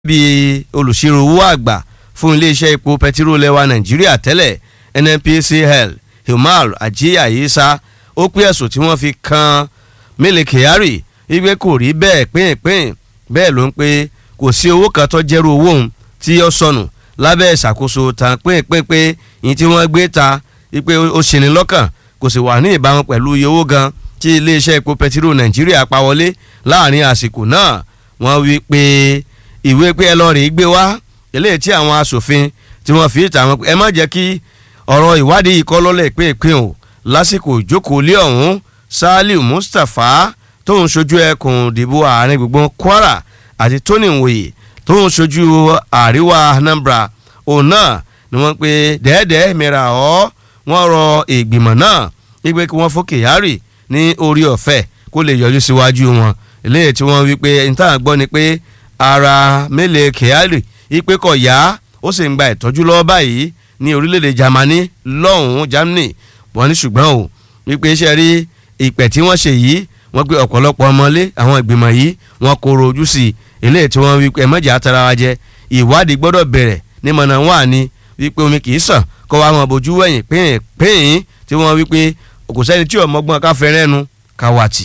bíi olùṣirò owó àgbà fún iléeṣẹ́ epo pẹtiró lẹ́wà nàìjíríà tẹ́lẹ̀ nnpcl humar ajiya isa ó pé ẹ̀sùn tí wọ́n fi kan Mele Kyari wípé kò rí bẹ́ẹ̀ pínpín bẹ́ẹ̀ ló ń pé kò sí owó kan tó jẹ́rú owó òun tí ó sọnù lábẹ́ ìṣàkóso tàn pínpín pé yìí tí wọ́n gbé ta wípé ó ṣeni lọ́kàn kò sì wà ní ìbámu pẹ̀lú iye owó gan tí iléeṣẹ́ epo pẹtiró nàìjíríà pa wọlé láàrin àsìkò náà wọ́n wí pé ìwé pé ẹ lọ rèé gbé wá eléyìí tí àwọn asòfin tí wọ́n fi ìta wọn ẹ má jẹ́ kí ọ̀rọ̀ ìwádìí yìí kọ́ lọ́lẹ̀ pínpín o lásìkò ìjókòó lé ọ̀hún Saliu Mustapha tó ń ṣojú ẹkùn ìdìbò àárín gbùngbùn Kwara àti Tony Nwoye tó ń ṣojú àríwá Anambra òun náà ni wọ́n pe dẹ́ẹ̀dẹ́ẹ́ mìíràn ọ́ wọ́n rọ ìgbìmọ̀ náà wípé kí wọ́n fún Kyari ní orí ọ̀fẹ́ kó lè yọjú síwájú wọn eléyìí tí wọ́n wí pé níta gbọ́ ni pé ara Mele Kyari ipe kọ̀ yá ó sì ń gba ìtọ́jú lọ́wọ́ báyìí ní orílẹ̀-èdè Germany lọ́hùn-ún Germany wọ́n ní ṣùgbọ́n o wípé iṣẹ́ rí ìpẹ̀ tí wọ́n ṣe yìí wọ́n pe ọ̀pọ̀lọpọ̀ ọmọlé àwọn ìgbìmọ̀ yìí wọ́n kóró ojú sí i eléyìí tí wọ́n wípé ẹ̀mọ́jà tara wa jẹ ìwádìí gbọ́dọ̀ bẹ̀rẹ̀ ní mọ̀nà wà ní wípé omi kì í sàn kó wa mọ̀ bójú wẹ̀yìn pín pín tí wọ́n wípé kò sẹ́ni tí ọmọgbọ́n ká fẹ́rẹ́ nu ká wà tì.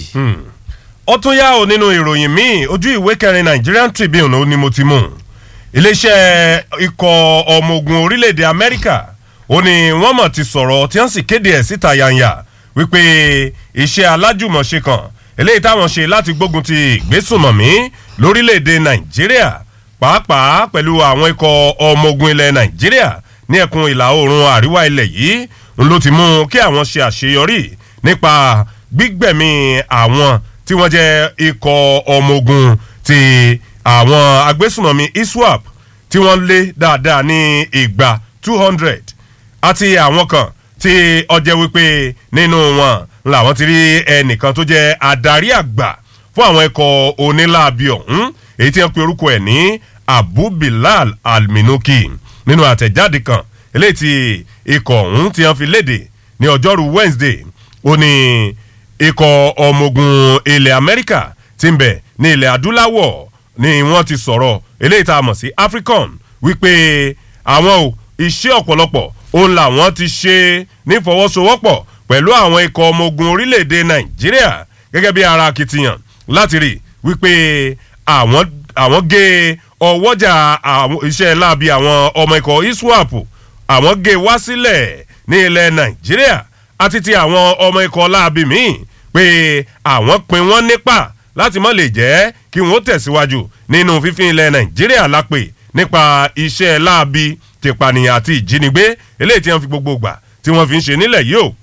ó tún yá o nínú ìròyìn míì ojú ìwé kẹrin Nigerian Tribune ó ní mo ti mú iléeṣẹ́ ikọ̀ ọmọ ogun orílẹ̀-èdè Amẹ́ríkà ó ní wọ́n mọ̀ ti sọ̀rọ̀ tí wọ́n sì kéde ẹ̀ síta yanya wípé iṣẹ́ alájùmọ̀ṣe kan eléyìí táwọn ṣe láti gbógun ti ìgbésùnmọ̀mí lórílẹ̀‐èdè nàìjíríà pàápàá pẹ̀lú àwọn ikọ̀ ọmọ ogun ilẹ̀ nàìjíríà ní ẹkùn ìlà oòrùn àríwá ilẹ̀ yìí ń ló ti mú kí àwọn ṣe àṣeyọrí nípa gbígbẹ̀mí àwọn tí wọ́n jẹ́ ikọ̀ ọmọ ogun ti àwọn agbésùnmọ̀mí iswap tí wọ́n lé dáadáa ní ìgbà two hundred àti àwọn kan tí ọjẹ́ wípé nínú wọn làwọn ti rí ẹnìkan tó jẹ́ adarí àgbà fún àwọn ẹ̀kọ́ onílàbí ọ̀hún èyí tí wọ́n pe orúkọ ẹ̀ ní Abu Bilal Alminuki nínú àtẹ̀jáde kan eléyìí tí ikọ̀ ọ̀hún tí wọ́n fi léde ní ọjọ́rú Wednesday ó ní ikọ̀ ọmọ ogun ilẹ̀ Amẹ́ríkà tí ń bẹ ní ilẹ̀ adúláwọ̀ ni wọ́n ti sọ̀rọ̀ eléyìí tá a mọ̀ sí African wípé àwọn ò iṣẹ́ ọ̀pọ̀lọpọ̀ òun làwọn ti ṣe nífọwọ́sowọ́pọ̀ pẹ̀lú àwọn ikọ̀ ọmọ ogun orílẹ̀-èdè nàìjíríà gẹ́gẹ́ bí ara akitiyan láti rí wípé àwọn àwọn gé ọwọ́jà iṣẹ́ láabi àwọn ọmọ ikọ̀ iswap àwọn gé wá sílẹ̀ ní ilẹ̀ nàìjíríà àti ti àwọn ọmọ ikọ̀ láabi míì pé àwọn pin wọ́n nípa láti má lè jẹ́ kí wọ́n tẹ̀síwájú nínú fífín ilẹ̀ nàìjíríà lápè nípa iṣẹ́ láabi tìpànìyàn àti ìjínigbé eléyìí tí wọ́n fi gbogbo gbà tí wọ́n fi ń ṣe nílẹ̀ yìí o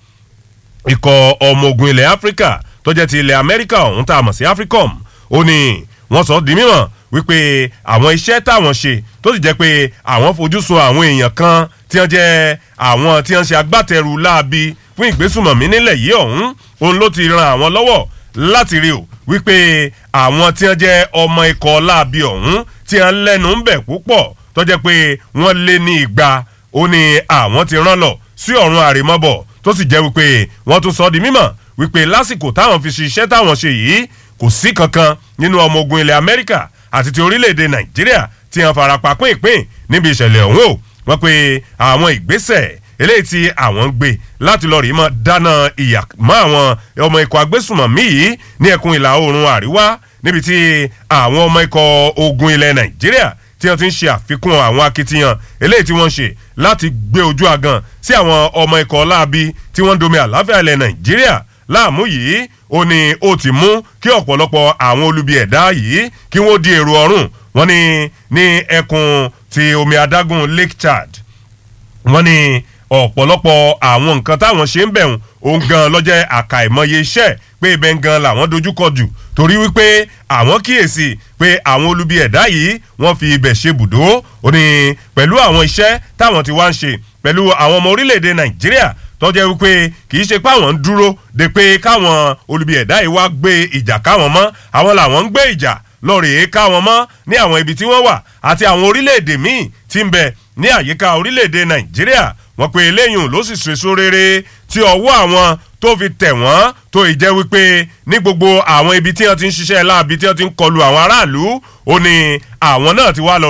ikọ̀ ọmọ ogun ilẹ̀ áfíríkà tó jẹ́ ti ilẹ̀ amẹ́ríkà ọ̀hún tá a mọ̀ sí africom ó ní wọ́n sọ di mímọ̀ wípé àwọn iṣẹ́ táwọn ṣe tó sì jẹ́ pé àwọn fojú sun àwọn èèyàn kan tí wọ́n jẹ́ àwọn tí wọ́n ṣe agbátẹrù láabi fún ìgbésùmọ̀mí nílẹ̀ yìí ọ̀hún òun ló ti ran àwọn lọ́wọ́ láti rí o wípé àwọn tí wọ́n jẹ́ ọmọ ikọ̀ láabi ọ̀hún tí wọ́n lẹ́nu ń bẹ̀ púpọ̀ tó jẹ́ pé wọ́n lé ní igba ó ní àwọn ti rán lọ sí ọ̀run àrèmọ́bọ̀ tó sì jẹ́ wípé wọ́n tún sọ di mímọ̀ wípé lásìkò táwọn fi ṣiṣẹ́ táwọn ṣe yìí kò sí kankan nínú ọmọ ogun ilẹ̀ Amẹ́ríkà àti ti orílẹ̀-èdè Nàìjíríà tí wọ́n farapa pínpín níbi ìṣẹ̀lẹ̀ ọ̀hún o wọ́n pe àwọn ìgbésẹ̀ eléyìí tí àwọn ń gbé láti lọ rí mọ́ dáná ìyà mọ́ àwọn ọmọ ikọ̀ agbésùmọ̀mí yìí ní ẹkùn ìlà oòrùn àríwá níbi tí àwọn ọmọ ikọ̀ ogun ilẹ̀ Nàìjíríà tí wọ́n ti ń ṣe àfikún àwọn akitiyan eléyìí tí wọ́n ń ṣe láti gbé ojú agan sí àwọn ọmọ ikọ̀ láabi tí wọ́n ń domi àláfíà ilẹ̀ Nàìjíríà láàmú yìí ó ní ó ti mú kí ọ̀pọ̀lọpọ̀ àwọn olubi ẹ̀dá yìí kí wọ́n di èrò ọ̀run wọ́n ní ní ẹkùn ti omi adágún Lake Chad wọ́n ní ọ̀pọ̀lọpọ̀ àwọn nǹkan táwọn ṣe ń bẹ̀rùn òun gan lọ́jẹ́ àkàìmọye iṣẹ́ pé ibẹ̀ ń gan làwọn dojúkọ jù torí wípé àwọn kíyèsí pé àwọn olubi ẹ̀dá yìí wọ́n fi ibẹ̀ ṣe bùdó ó ní pẹ̀lú àwọn iṣẹ́ táwọn ti wá ń ṣe pẹ̀lú àwọn ọmọ orílẹ̀-èdè Nàìjíríà tọ́jẹ́ wípé kì í ṣe pé àwọn ń dúró de pé káwọn olubi ẹ̀dá yìí wá gbé ìjà káwọn mọ́ àwọn làwọn ń gbé ìjà lọ́ọ̀rẹ́ káwọn mọ́ ní àwọn ibi tí wọ́n wà àti àwọn orílẹ̀-èdè míì tí ń bẹ ní àyíká orílẹ̀-èdè Nàìjíríà wọ́n pe eléyìí ló sì ṣèso rere tí ọwọ́ àwọn tó fi tẹ̀ wọ́n tó ìjẹ́ wípé ní gbogbo àwọn ibi tí wọ́n ti ń ṣiṣẹ́ láabi tí wọ́n ti ń kọlu àwọn aráàlú ó ní àwọn náà ti wá lọ